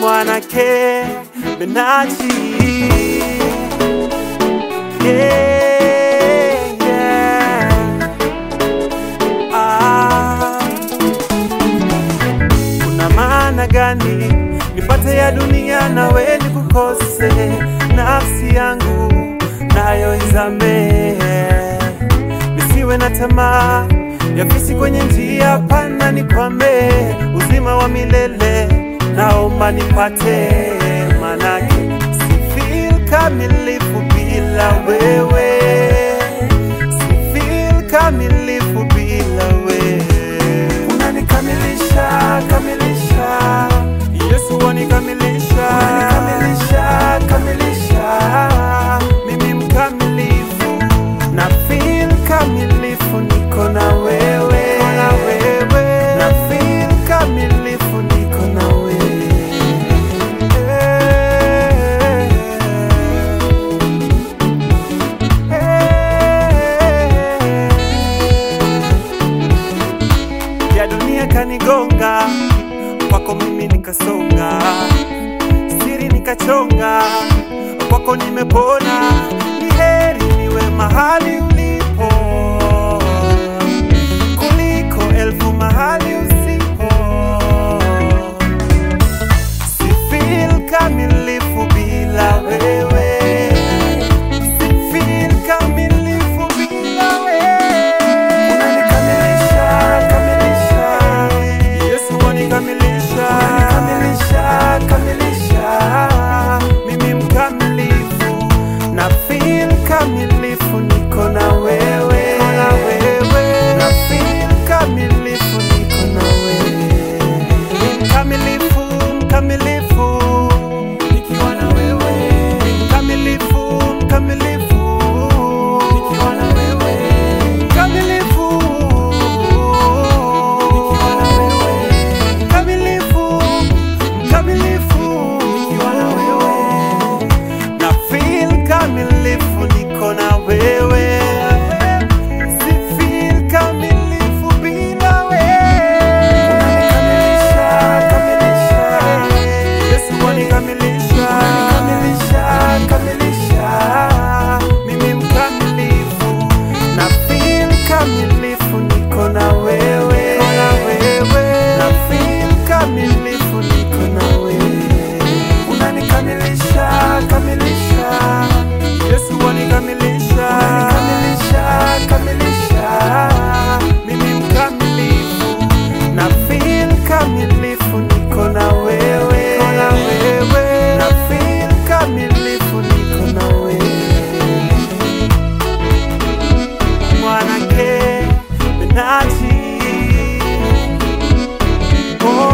mwanake Benachi yeah, yeah. Ah. Kuna maana gani nipate ya dunia nawe nikukose, nafsi yangu nayo izame, nisiwe na tamaa ya fisi kwenye njia pana, nikwame uzima wa milele, naomba nipate, manake si feel kamilifu bila wewe, si feel kamilifu bila wewe unanikamilisha kamilisha Yesu wanikamilisha kamilisha kamilisha mimi mkamilifu na feel kamilifu niko na wewe na wewe na feel kamilifu niko na wewe ya dunia kanigonga, kwako mimi nikasonga, siri nikachonga, kwako nimepona. Ni heri niwe mahali ulipo kuliko elfu mahali usipo. Si feel kamilifu bila wewe, si feel kamilifu bila wewe. Unanikamilisha, kamilisha. Yesu wanikamilisha, kamilisha, kamilisha. Mimi mkamilifu na feel kamilifu, niko na wewe, na wewe. Na feel kamilifu, niko na wewe. Mkamilifu, mkamilifu, nikiwa na wewe. Mkamilifu, mkamilifu, nikiwa na wewe. Mkamilifu, nikiwa na wewe. Mkamilifu, mkamilifu, nikiwa na wewe. Na feel kamilifu, niko na wewe. Si feel kamilifu bila wewe. Unanikamilisha, kamilisha. Yesu wanikamilisha, kamilisha, kamilisha. Mimi mkamilifu na feel kamilifu, niko na wewe, na wewe. Na feel kamilifu, niko na wewe. Unanikamilisha, kamilisha. Yesu wanikamilisha, kamilisha, kamilisha. Mimi mkamilifu na feel kamilifu, niko na wewe, na wewe. Na feel kamilifu, niko na wewe mwanake Benachi oh.